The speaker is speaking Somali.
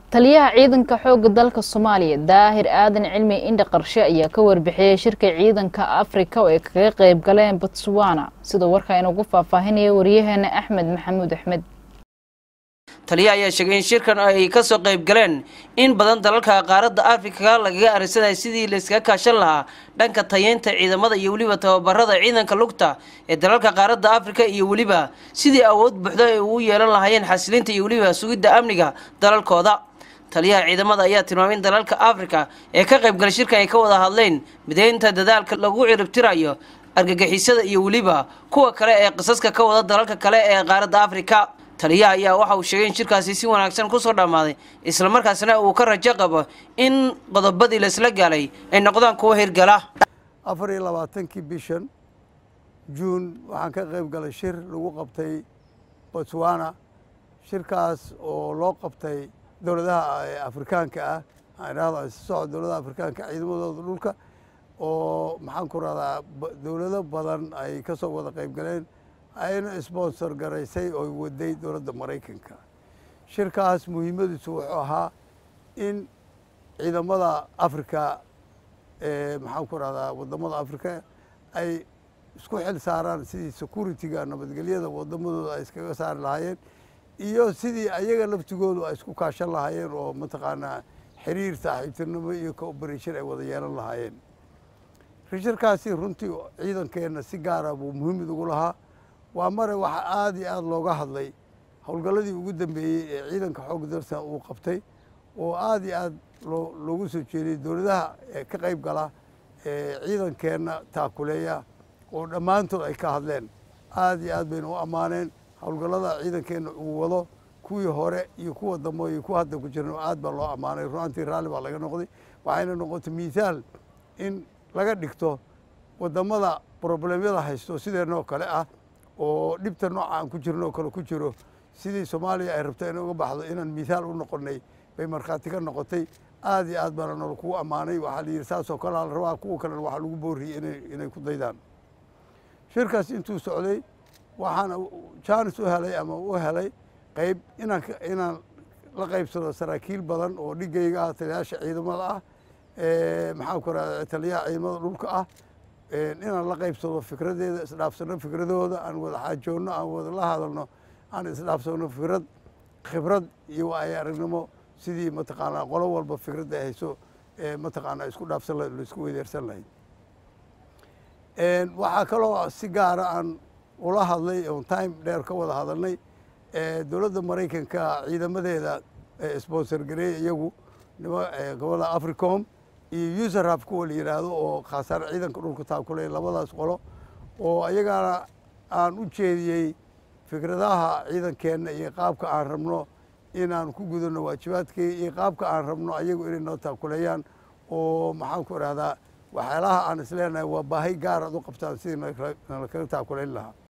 taliyaha ciidanka xoogga dalka soomaaliya daahir aadan cilmi indha qarshe ayaa ka warbixiyey shirka ciidanka afrika oo ay kaga qeyb galeen botswana sida warka inugu faahfaahinaya wariyaheena axmed maxamuud axmed taliya ayaa sheegay in shirkan ay kasoo qayb galeen in badan dalalka qaaradda afrika lagaga arisanaya sidii layskaga kaashan lahaa dhanka tayeynta ciidamada iyo weliba tababarada ciidanka lugta ee dalalka qaaradda afrika iyo weliba sidii awood buuxda ay ugu yeelan lahaayeen xasilinta iyo weliba sugidda amniga dalalkooda taliyaha ciidamada ayaa tilmaamay in dalalka afrika ee ka qaybgalay shirkan ay ka wada hadleen mideynta dadaalka lagu ciribtirayo argagixisada iyo weliba kuwa kale ee qisaska ka wada dalalka kale ee qaaradda afrika taliyaha ayaa waxa uu sheegay in shirkaasi si wanaagsan kusoo dhammaaday islamarkaasna uu ka rajo qabo in qodobadii laisla gaalay ay noqdaan kuwa hirgala afar iyo labaatankii bishan juun waxaan ka qayb galay shir lagu qabtay botswana shirkaas oo loo qabtay dowladaha afrikaanka ah aanihahdo socod dowladaha afrikaanka ciidamadooda dhulka oo maxaan ku rahdaa dowlado badan ay ka soo wada qayb galeen ayna sponsor garaysay oo waday dowladda maraykanka shirkaas muhiimadiisu wuxuu ahaa in ciidamada afrika maxaan ku rahdaa wadamada afrika ay isku xil saaraan sidii security-ga nabadgelyada wadamadooda ay iskaga saari lahaayeen iyo sidii ayaga laftigoodu ay isku kaashan lahaayeen oo mataqaanaa xiriir saaxiibtinimo iyo cooperation ay wada yeelan lahaayeen shirkaasi runtii ciidankeenna si gaara buu muhiimid ugu lahaa waa mare waxaa aada iyo aada looga hadlay howlgalladii ugu dambeeyey ee ciidanka xoogga dalsa uu qabtay oo aada iyo aada loo loogu soo jeediyey dowladaha ka qayb gala ee ciidankeenna taakuleeya oo dhammaantood ay ka hadleen aada iyo aad bayna u ammaaneen howlgallada ciidankeenna uu wado kuwii hore iyo kuwa dambe iyo kuwa hadda ku jiran aad baa loo ammaanay ruantii raalli baa laga noqday waxayna noqotay miithaal in laga dhigto wadamada problemyada haysto sideenoo kale ah oo dhibta nooca aan ku jirno oo kale ku jiro sidii soomaaliya ay rabto inay uga baxdo inaan mithaal u noqonay bay markhaati ka noqotay aad iyo aad baana nolo kugu ammaanay waxaa la yidhi saasoo kale la rabaa kuwa kalena waxaa lagu booriyey ina inay ku daydaan shirkaas intuu socday waxaana jaanis u helay ama u helay qayb inaan inaan la qaybsado saraakiil badan oo dhigayga ah taliyaasha ciidamada ah maxaan ku rahda taliyaha ciidamada dhulka ah inaan la qaybsado fikradeeda isdhaafsano fikradooda aan wada xaajoonno aan wada la hadalno aan isdhaafsano fikrad khibrad iyo waayo aragnimo sidii mataqaanaa qolo walba fikradda ay hayso mataqaanaa isku dhaafsan lahayd laisku weydeersan lahayd waxaa kaloo si gaara aan ula hadlay oon time dheer ka wada hadalnay dowladda maraykanka ciidamadeeda sponsor gareey iyagu gobolada africom iyo userhaf kuwa la yidhaahdo oo khaasaar ciidanka dhulka taakuley labadaas qolo oo ayagana aan u jeediyey fikradaha ciidankeenna iyo qaabka aan rabno inaan ku gudano waajibaadkii iyo qaabka aan rabno ayagu inay noo taakuleeyaan oo maxaan ku idhahdaa waxyaalaha aan isleenahay waa baahi gaar aad u qabtaan sidii nala kaga taakulayn lahaa